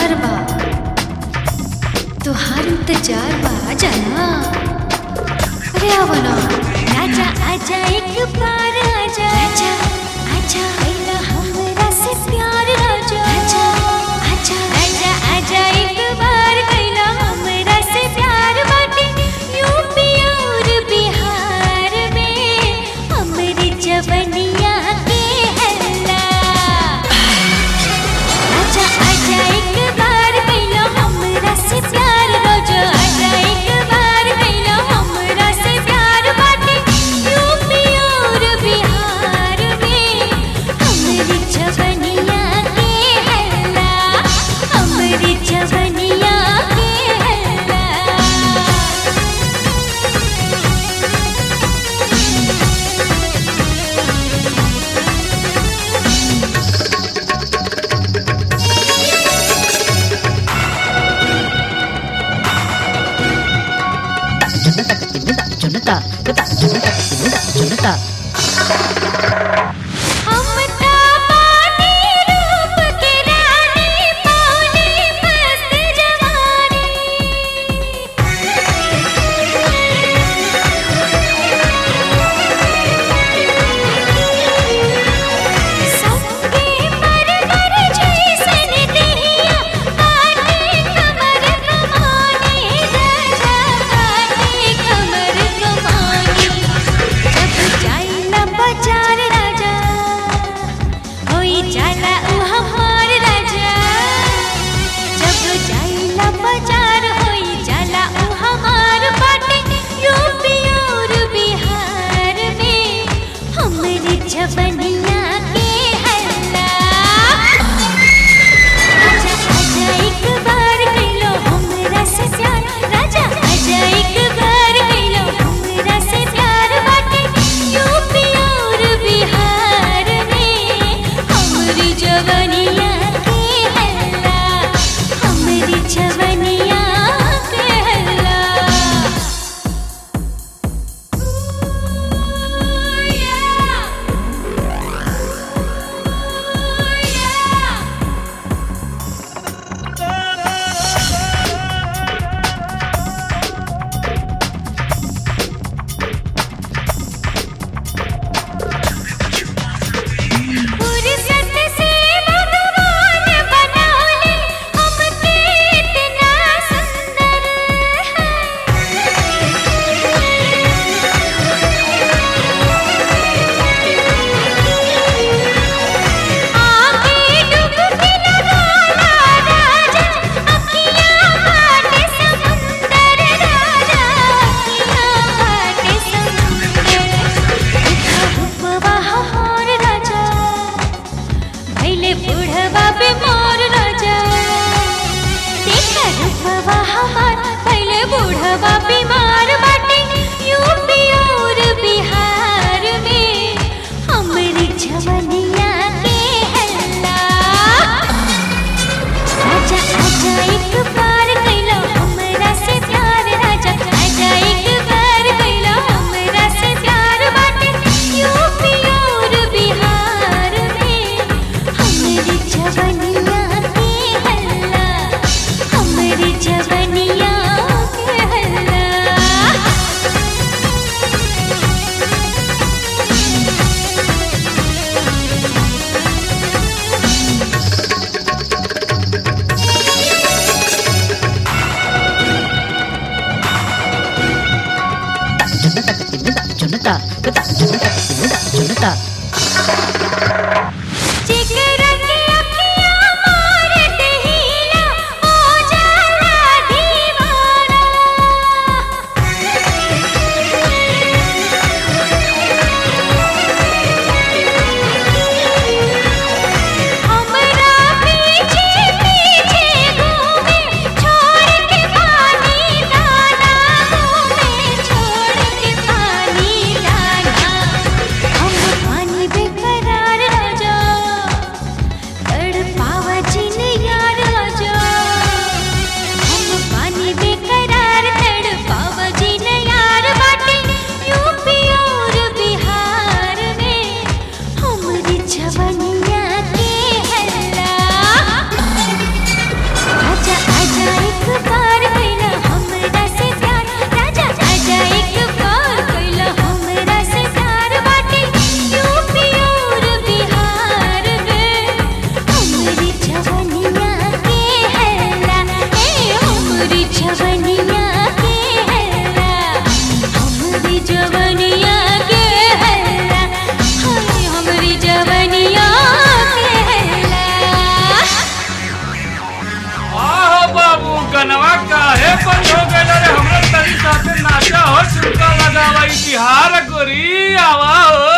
प्यार बा तुहार इंतजार बा जाना अरे आवना राजा आजा एक बार आजा आजा आजा आइला हमरा से प्यार राजा आजा आजा आजा आजा एक बार कैला हमरा से प्यार बाटे यूपी और बिहार में हमरी जवनिया के हल्ला आजा आजा एक बार कैला हमरा से प्यार राजा आजा एक बार कैला हमरा से प्यार बाटे यूपी और बिहार में हमरी जवनिया के हल्ला हमरी जवनिया के हल्ला जुनता जुनता जुनता जुनता जुनता हम ता पानी रूप के रानी पौनी मस्त जवानी सबके पर पर जैसन देहिया काटे कमर कमानी राजा काटे कमर कमानी जब जाइला बाजार राजा होई जाला उ हमार राजा जब जाइला बाजार होई जाला उ हमार बाटे यूपी और बिहार में हमरी जवनिया के हल्ला आजा आजा एक बार कैलो हमरा से प्यार राजा आजा एक बार कैलो हमरा से प्यार बाटे यूपी और बिहार में हमरी जवनिया के हल्ला हमरी जवनिया के हल्ला फुर्सत से भगवान बनौले हमके इतना सुंदर आगे डुबकी लगाला राजा अखियाँ बाटे समुंदर राजा अखियाँ बाटे समुंदर रूपवा हमार राजा भैले बुढ़वा पे मोर राजा देखा रूपवा हमार भैले बुढ़वा बीमार बाटे यूपी और बिहार में हमरी जवनिया के हल्ला आजा आजा एक बार कैलो हमरा से प्यार राजा आजा एक बार कैलो हमरा से प्यार बाटे यूपी और बिहार में हमरी जवनिया के हल्ला हमरी जवनिया के हल्ला जुनता जुनता जुनता जुनता जुनता जुनता जुनता जिगर की अखियाँ मार दहीला हो जाला दीवाना हमरा पीछे पीछे घूमे छोड़ के पानी दाना घूमे छोड़ के पानी दाना हम पानी बेकरार ए बंद हो गइल रे हमरा तनी साथे नाचा हो चुका लगावा ई बिहार गोरी आवा हो